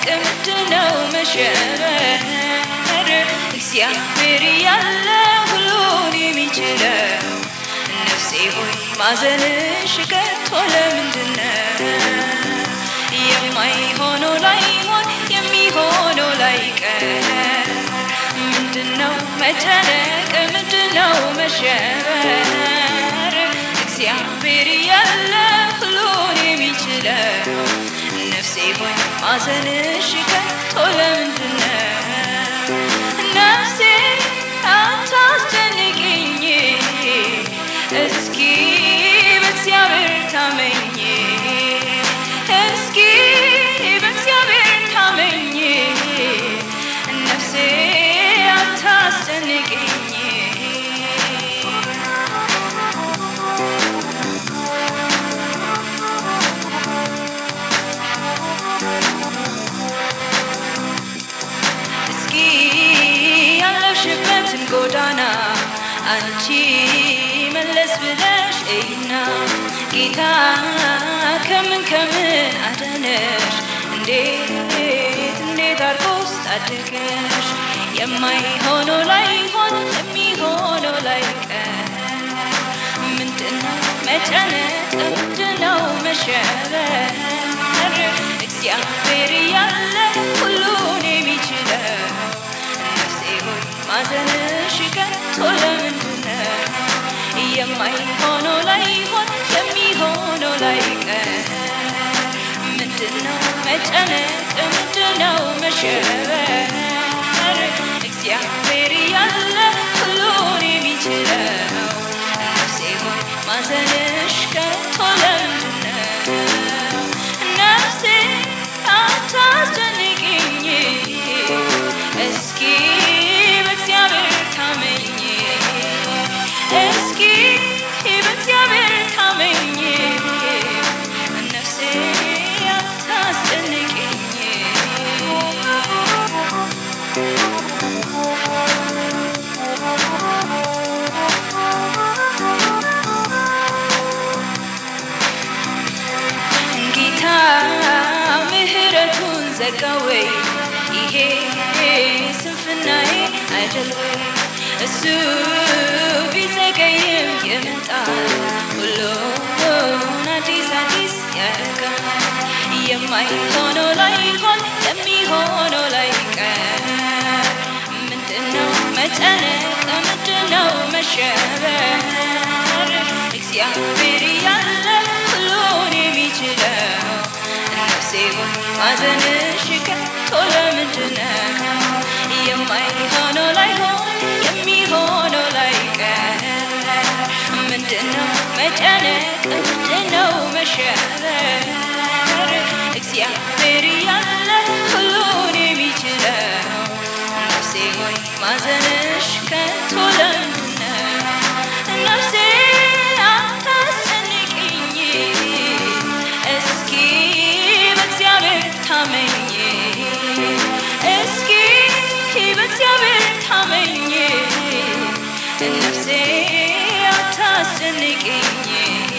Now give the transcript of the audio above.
መጨነቅ ምንድነው መሸበር እግዚአብሔር ያለ ሁሉን የሚችለው ነፍሴ ሆይ ማዘንሽ ከቶ ለምንድነው የማይሆነው ላይሆን የሚሆነው ላይቀር ምንድነው መጨነቅ ምንድነው መሸበር እግዚአብሔር ያለ ሁሉን የሚችለው ነፍሴ ሆይ ማዘንሽ ከቶ ለምንድነው ነፍሴ አታስጨንቅኝ እስኪ በእግዚአብሔር ታመኝ እስኪ በእግዚአብሔር ታመኝ ነፍሴ አታስጨንቅኝ እስኪ ያለሽበትን ጎዳና አንቺ መለስ ብለሽ እይና ጌታ ከምን ከምን አዳነሽ እንዴት እንዴት አርጎስ ታደገሽ የማይሆነው ላይሆን የሚሆነው ላይቀር ምንድነው መጨነቅ ምንድነው መሸበር እግዚአብሔር ያለ ሁሉን የሚችለው ነፍሴ ሆይ ማዘንሽ ከቶ ለምንድነው የማይሆነው ላይሆን የሚሆነው ላይቀር ምንድነው መጨነቅ ምንድነው መሸበር እግዚአብሔር ያለ ሁሉን የሚችለው ነፍሴ ሆይ ማዘንሽ ከቶ ለምንድነው ነፍሴ አታስጨንቅኝ እስኪ በእግዚአብሔር ታመኝ እስኪ በእግዚአብሔር ታመኝ ነፍሴ አታስጨንቅኝ ጌታ ምህረቱን ዘጋወይ ይሄ ስንፍናዬ አይደል ወይ እሱ ቢዘገይም ይመጣል ሁሉን አዲስ አዲስ ያደርጋል የማይሆነው ላይሆን የሚሆነው ላይቀር ምንድነው መጨነቅ ምንድነው መሸበር እግዚአብሔር ያለ ሁሉን የሚችለው ነፍሴ ሆይ ማዘንሽ ከቶ ለምንድነው የማይሆነው ላይሆን የሚሆነው ላይቀር ምንድነው መጨነቅ ምንድነው መሸበር እግዚአብሔር ያለ ሁሉን የሚችለው ነፍሴ ሆይ ማዘንሽ ከቶ ለምንድነው ነፍሴ አታስጨንቅኝ እስኪ በእግዚአብሔር ታመኝ እስኪ በእግዚአብሔር ታመኝ ነፍሴ አታስጨንቅኝ